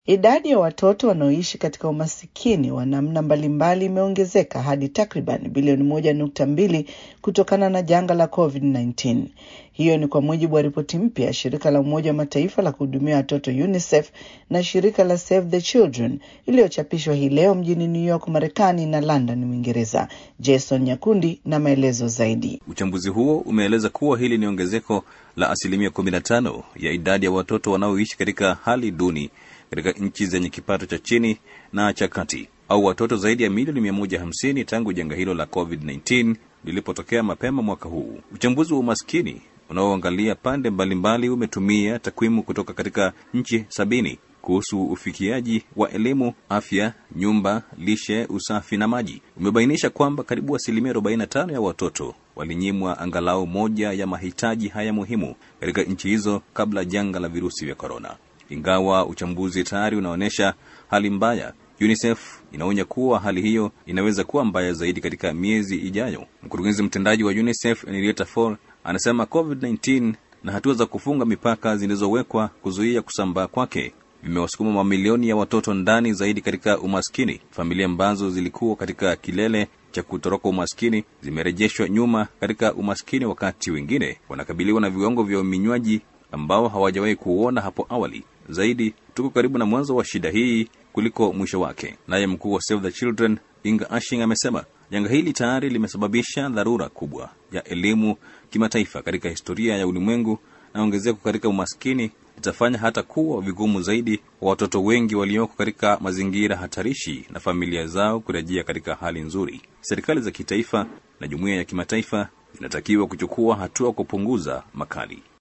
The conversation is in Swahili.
Idadi ya watoto wanaoishi katika umasikini wa namna mbalimbali imeongezeka hadi takriban bilioni moja nukta mbili kutokana na janga la COVID-19. Hiyo ni kwa mujibu wa ripoti mpya ya shirika la Umoja wa Mataifa la kuhudumia watoto UNICEF na shirika la Save the Children iliyochapishwa hii leo mjini New York, Marekani na London, Uingereza. Jason Nyakundi na maelezo zaidi. Uchambuzi huo umeeleza kuwa hili ni ongezeko la asilimia 15 ya idadi ya watoto wanaoishi katika hali duni katika nchi zenye kipato cha chini na cha kati au watoto zaidi ya milioni 150 tangu janga hilo la COVID-19 lilipotokea mapema mwaka huu. Uchambuzi wa umaskini unaoangalia pande mbalimbali umetumia takwimu kutoka katika nchi sabini kuhusu ufikiaji wa elimu, afya, nyumba, lishe, usafi na maji. Umebainisha kwamba karibu asilimia 45 ya watoto walinyimwa angalau moja ya mahitaji haya muhimu katika nchi hizo kabla janga la virusi vya korona. Ingawa uchambuzi tayari unaonyesha hali mbaya, UNICEF inaonya kuwa hali hiyo inaweza kuwa mbaya zaidi katika miezi ijayo. Mkurugenzi mtendaji wa UNICEF Henrietta Fore anasema COVID-19 na hatua za kufunga mipaka zilizowekwa kuzuia kusambaa kwake vimewasukuma mamilioni ya watoto ndani zaidi katika umaskini. Familia ambazo zilikuwa katika kilele cha kutoroka umaskini zimerejeshwa nyuma katika umaskini, wakati wengine wanakabiliwa na viwango vya uminywaji ambao hawajawahi kuuona hapo awali. Zaidi, tuko karibu na mwanzo wa shida hii kuliko mwisho wake. Naye mkuu wa Save the Children Inga Ashing amesema janga hili tayari limesababisha dharura kubwa ya elimu kimataifa katika historia ya ulimwengu, na ongezeko katika umaskini itafanya hata kuwa vigumu zaidi kwa watoto wengi walioko katika mazingira hatarishi na familia zao kurejea katika hali nzuri. Serikali za kitaifa na jumuiya ya kimataifa zinatakiwa kuchukua hatua kupunguza makali.